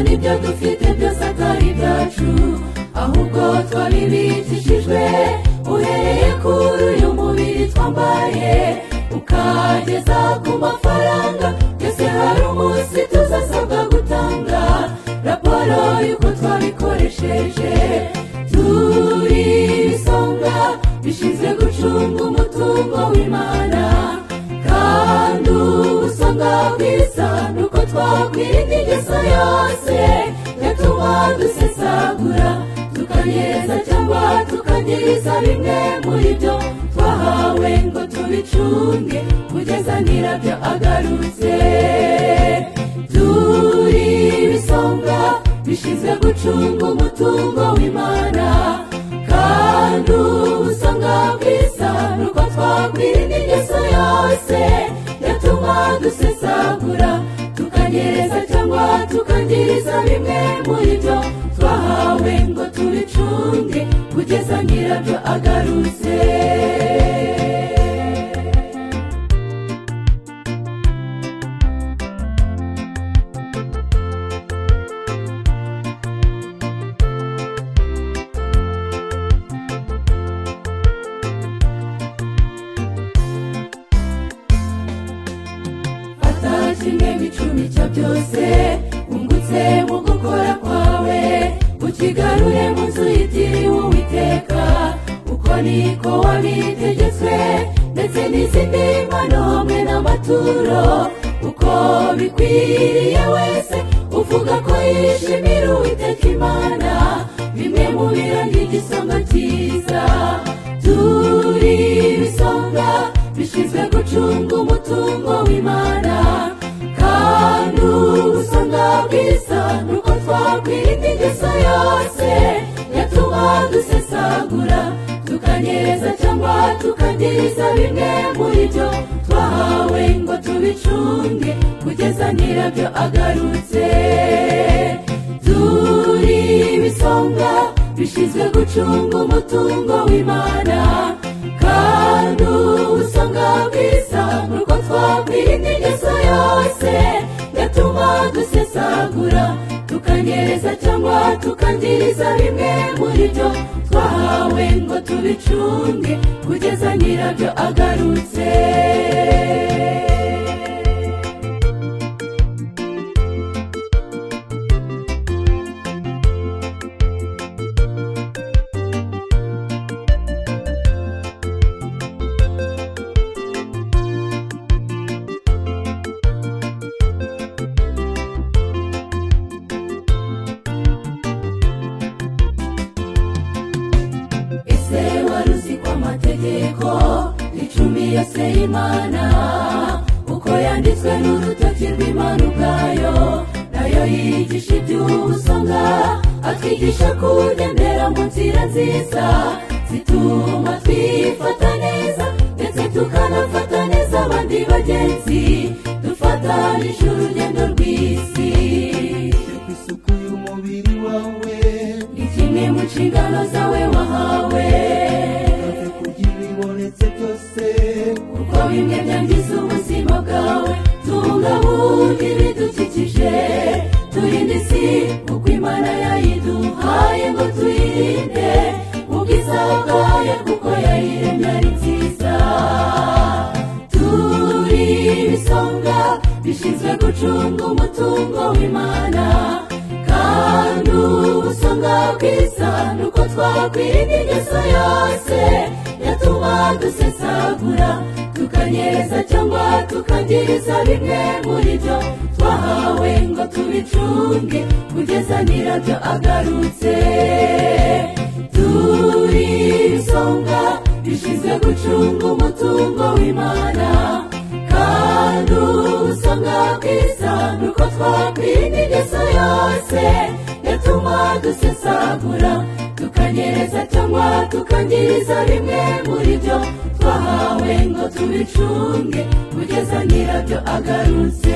n'ibyo dufite byose atari ibyacu ahubwo twari bicishijwe uhereye kuri uyu mubiri twambaye ukageza ku mafaranga byose hari umunsi tuzasabwa gutanga raporo y'uko twabikoresheje turi ibisonga bishinzwe gucunga umutungo w'imana kandi ubusonga bwiza ni uko twakwirinda ingeso yose yatuma dusesagura tukanyereza cyangwa tukanyiriza bimwe muri byo twahawe ngo tubicunge kugeza nyirabyo agarutse turi ibisonga bishinzwe gucunga umutungo w'imana kandi ubusanga bwiza ni uko twakwirinda ingeso yose yatuma dusesagura tukanyereza cyangwa tukangiriza bimwe muri byo twahawe ngo tubicunge kugeza nyirabyo agarutse fata kimwe bicumi cya byose wungutse mu gukora kwawe ukigarure mu nzu yitiriwe uwiteka uko niko wabitegetswe ndetse n'izindi mpano hamwe n'amaturo uko bikwiriye wese uvuga ko yishimira uwiteka imana bimwe mu biranga igisonga cyiza turi ibisonga bishinzwe gucunga umutungo w'imana kandi ubusanga bwiza ni uko twakwirinda ingeso yose yatuma dusesagura tukanyereza cyangwa tukangiriza bimwe muri byo twahawe ngo tubicunge kugeza nyirabyo agarutse turi ibisonga bishinzwe gucunga umutungo w'imana kandi ubusanga bwiza ni uko twakwirinda ingeso yose yatuma dusesagura tukanyereza cyangwa tukangiriza bimwe muri byo twahawe ngo tubicunge kugeza nyirabyo agarutse ese wari uzi ko amategeko icumi yose y'imana uko yanditswe n'urutoki rw'imana ubwayo nayo yigisha iby'ubusonga atwigisha kugendera mu nzira nziza zituma twifata neza ndetse tukanafata neza abandi bagenzi dufatanije urugendo rw'isi ku isuku y'umubiri wawe ni kimwe mu nshingano zawe wahawe ave kugira ibibonetse byose kuko bimwe byangiza ubuzima bwawe tubungabunge ibidukikije turinde isi kuko imana yayiduhaye ngo tuyirinde ubwiza bwayo kuko yayiremye ari nziza turi ibisonga bishinzwe gucunga umutungo w'imana kandi ubusonga bwiza ni uko twakwirinda ingeso yose yatuma dusesagura tukanyereza cyangwa tukangiriza bimwe muri byo twahawe ngo tubicunge kugeza nyirabyo agarutse turi ibisonga bishinzwe gucunga umutungo w'imana kandi ubusanga bwiza ni uko twakwirinda ingeso yose yatuma dusesagura tukanyereza cyangwa tukangiriza bimwe muri byo twahawe ngo tubicunge kugeza nyirabyo agarutse